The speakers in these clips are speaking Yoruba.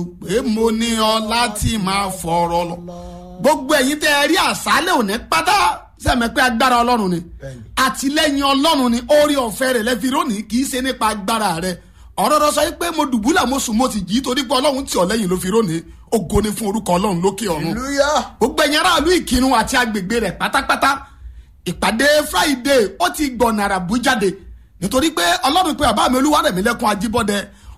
pé mo ní ọ láti máa fọ̀rọ̀ lọ gbogbo ẹ̀yin tẹ́ ẹ rí àṣálẹ̀ òní pátá sẹ́mi pé agbára ọlọ́run ni àtìlẹ́yìn ọlọ́run ni orí ọ̀fẹ́ rẹ̀ lẹ́fi rónìí kì í ṣe nípa agbára rẹ̀ ọ̀rọ̀ rẹ sọ pé mo dùbúlà mo sùn mo sì jí torí pé ọlọ́run tì ọ́ lẹ́yìn ló fi rónìí ògo ni fún orúkọ ọlọ́run lókè ọ̀run hallelujah gbogbo ẹ̀yin aráàlú ìkírun àti agbègbè rẹ̀ pátápátá ìpàdé friday ó ti gbọ̀nà àràbù jáde nítorí pé ọlọ́run pé bàbá mi olúwarẹ̀mílẹ́kùn ajíbọ́dẹ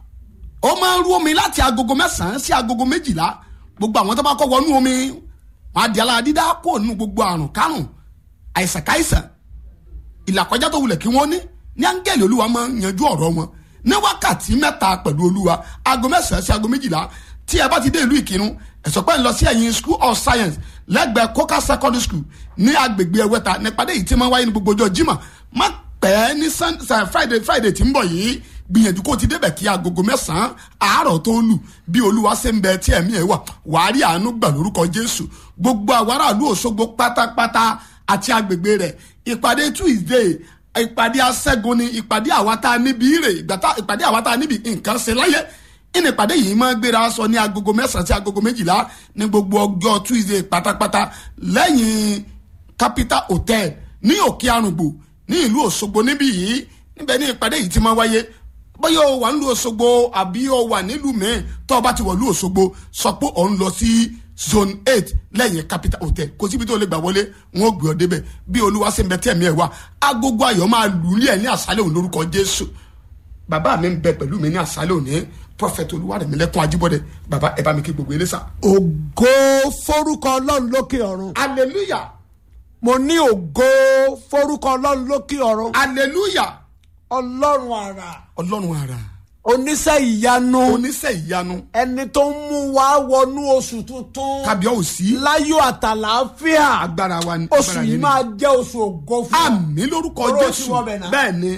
ó máa ń rú omi láti agogo mẹ́sàn-án sí agogo méjìlá gbogbo àwọn tó bá kọ́ wọnú omi wọn á di alára dídá kó nínú gbogbo àrùn kárùn àìsàn káìsàn ìlàkọjá tó wulẹ̀ kí wọ́n ní ní áńgẹ́lì olúwa máa ń yanjú ọ̀rọ̀ wọn ní wákàtí mẹ́ta pẹ̀lú olúwa aago mẹ́sàn-án sí aago méjìlá tí ẹ bá ti dé ìlú ìkírun ẹ̀sọ́ pẹ́ ń lọ sí ẹ̀yìn school of science lẹ́gbẹ̀ẹ́ coca secondary school ní agbègbè ẹ̀wẹ́ta nípàdé yìí tí máa ń wáyé ní gbogbo ọjọ́ jimá má pẹ́ ní Sun- Sun- friday friday tí ń bọ̀ yìí gbìyànjú kó o ti débẹ̀ kí agogo mẹ́sàn-án àárọ̀ tó lù bí olúwa ṣe ń bẹ tí ẹ̀mí ẹ̀ wà wàá rí àánú gbà lórúkọ jésù gbogbo àwọn aráàlú òṣogbo pátápátá àti agbègbè rẹ̀ ìpàdé tuesday ìpàdé aṣẹ́gun ni ìpàdé àwa tá a níbi ire ìgbàtà- ìpàdé àwa tá a níbi nǹkan ṣe láyé ìní ìpàdé yìí máa ń gbéra sọ ní agogo mẹ́sàn-án sí agogo méjìlá ní gbogbo ọjọ́ tuesday pátápátá lẹ́yìn capital hotel ní òkè arùngbò ní ìlú òṣogbo níbí yìí níbẹ̀ ní ìpàdé yìí ti máa wáyé bóyá o wà nílùú òṣogbo àbí o wà nílùú mẹ́ẹ̀ tó o bá ti wọ̀ nílùú òṣogbo sọ pé ò ń lọ sí zone eight lẹ́yìn capital hotel kò síbi tó lè gbà wọlé wọn ò gbé ọ débẹ̀ bí olúwa ṣe ń bẹ tẹ̀mí ẹ̀ wá agogo ayọ̀ máa lù ú lé ẹ̀ ní àṣálẹ̀ òun lórúkọ jésù bàbá mi ń bẹ pẹ̀lú mi ní àṣálẹ̀ òní prophet olúwarẹ̀mílẹ́kùn ajíbọ́dẹ bàbá ẹ bá mi kí gbogbo ilé sá. ògo forúkọ ọlọ́run lókè ọ̀run hallelujah mo ní ògo forúkọ ọlọ́run lókè ọ̀run hallelujah ọlọ́run àrà ọlọ́run ara oníṣẹ́ ìyanu oníṣẹ́ ìyanu ẹni tó ń mú wa wọnú oṣù tuntun kábíọ́ òsì láyọ̀ àtàlàáfíà agbára wa ni oṣù agbára yìí yẹn ni. máa jẹ́ oṣù ògo fún ọ àmì lórúkọ Oró ti jésù wọ bẹ̀ náà. bẹ́ẹ̀ ni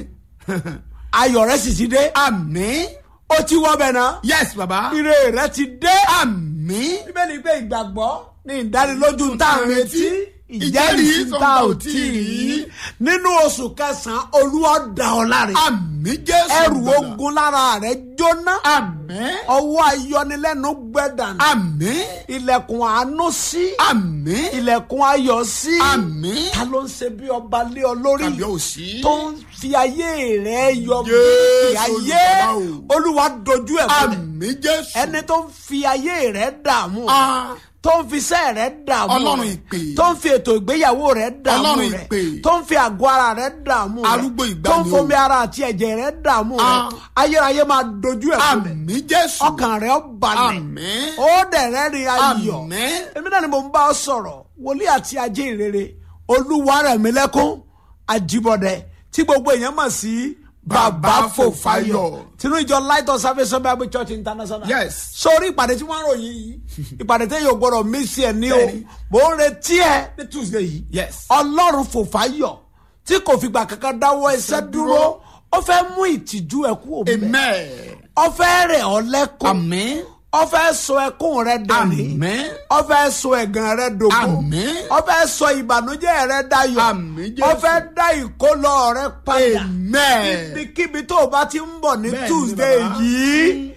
ayọ̀ rẹ sì ti dé àmì ó ti wọ bẹ̀ náà yes baba ire rẹ ti dé àmì bíbélì pé ìgbàgbọ́ ní ìdánilójú tá à ń retí ìjẹ́rìí tá ò tí ì rí nínú oṣù kẹsàn-án olúwa dá ọ láre àmì jésù ẹrù gbàlà. ogun lára rẹ jóná àmì ọwọ́ ayọnilẹ́nu gbẹ̀dànù àmì ilẹ̀kùn àánú sí àmì ilẹ̀kùn ayọ̀ sí àmì ta ló ń ṣe bí ọba lé ọ lórí kábíọ́ òsì tó ń fi ayé rẹ yọ Jésù bí ayé Olùgbàlà o. olúwa dojú ẹ̀ fún mi àmì jésù ẹni tó ń fi ayé rẹ dààmú Ah. tó ń fi iṣẹ́ rẹ dààmú Ọlọ́run rẹ, ìpè. tó ń fi ètò ìgbéyàwó rẹ dààmú Ọlọ́run rẹ ìpè. tó ń fi àgọ́ ara rẹ dààmú rẹ Arúgbó ìgbàanì tó ń fomi o. ara àti ẹ̀jẹ̀ rẹ dààmú rẹ Ah. ayérayé máa dojú ẹ̀ fún mi àmì jésù ọkàn rẹ ó balẹ̀ àmì ó dẹ̀ rẹ́rìn ayọ̀ àmì èmi náà ni mo ń bá ọ sọ̀rọ̀ wòlíì àti ajé ìrere olúwarẹ̀mílẹ́kún àjíbọ̀dẹ tí gbogbo èèyàn mọ̀ sí bàbá fòfáyọ̀ tinú ìjọ light of salvation bible church international Yes. sórí ìpàdé tí wọ́n ròyìn yìí ìpàdé tí yóò gbọ́dọ̀ mí sí ẹ ní o Bẹ́ẹ̀ni. mò ń retí ẹ ní tuesday yìí Yes. ọlọ́run fòfáyọ̀ tí kò fìgbà kankan dáwọ́ iṣẹ́ dúró ó fẹ́ mú ìtìjú ẹ kú òbí amen ó fẹ́ rẹ̀ ọ́ lẹ́kùn àmì ó fẹ́ sọ ẹkún rẹ dẹ̀rín àmì ó fẹ́ sọ ẹ̀gàn rẹ dògbò Àmín. ó fẹ́ sọ ìbànújẹ́ rẹ dayọ̀ Àmín, Jésù. ó fẹ́ dá ìkólọ rẹ padà amen ibikíbi tó o bá ti ń bọ̀ ní Bẹ́ẹ̀ni, tuesday bàbá. yìí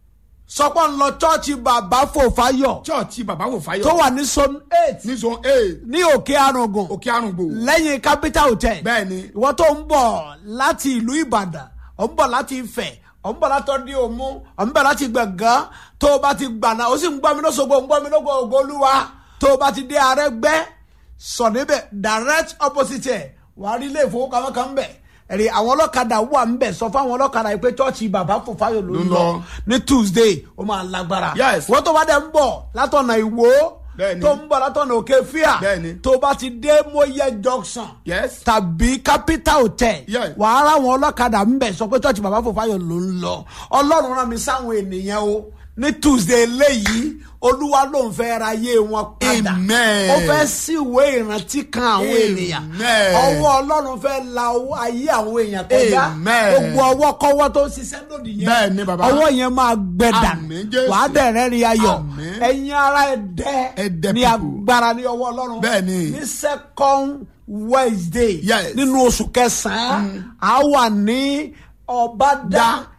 sọpọ́ ń lọ chọ́ọ̀chì bàbá fòfáyọ̀ chọ́ọ̀chì bàbá wò fáyọ̀ tó wà ní zone eight ní zone eight ní òkè arùngùn òkè àrùngbò lẹ́yìn capital hotel bẹ́ẹ̀ ni ìwọ tó ń bọ̀ láti ìlú ìbàdàn ò ń bọ̀ láti ifẹ̀ ò ń bọ̀ láti ọdí òmu ò ń bọ̀ láti gbọ̀ngàn tó o bá ti gbàna ó sì ń gbọ́ mi lọ́sọ̀gbọ̀ ń gbọ́ mi lọ́gbọ̀ ògbólúwa tó o bá ti dé arẹ́gbẹ́ sọ níbẹ̀ direct opposite ẹ̀ wàá rí ilé ìfowópamọ́ kan bẹ̀ ẹ̀rí àwọn ọlọ́kadà wà ń bẹ̀ sọ fáwọn ọlọ́kadà yìí pé chọ́ọ̀chì bàbá fòfáyọ̀ ló ń lọ ní tuesday ó máa lágbára Yes. wọ́n tó bá dẹ̀ ń bọ̀ látọ̀nà ìwó Bẹ́ẹ̀ni. tó ń bọ̀ látọ̀nà òkè fíà Bẹ́ẹ̀ni. tó bá ti dé mọ́yẹ junction yes tàbí capital hotel Yeah. wàá ráwọn ọlọ́kadà ń bẹ̀ sọ pé church bàbá fòfáyọ̀ ló ń lọ ọlọ́run rán mi sáwọn ènìyàn o ní tuesday eléyìí olúwa ló ń fẹ́ ra ayé wọn padà Amen. ó fẹ́ sí ìwé ìrántí kan àwọn ènìyàn Amen. ọwọ́ ọlọ́run fẹ́ la owó ayé àwọn èèyàn kọjá Amen. gbogbo ọwọ́ kọ́wọ́ tó ń ṣiṣẹ́ lòdì yẹn Bẹ́ẹ̀ ni, bàbá. ọwọ́ yẹn máa gbẹ dànù Àmín, Jésù. wàá dẹ̀ rẹ́rìn ayọ̀ Àmín. ẹ̀yin ara ẹ̀dẹ́ Ẹ̀dẹ́ ní people. agbára ní ọwọ́ ọlọ́run Bẹ́ẹ̀ ni. ní second wednesday Yes. nínú oṣù kẹsàn-án a wà ní ọbàdà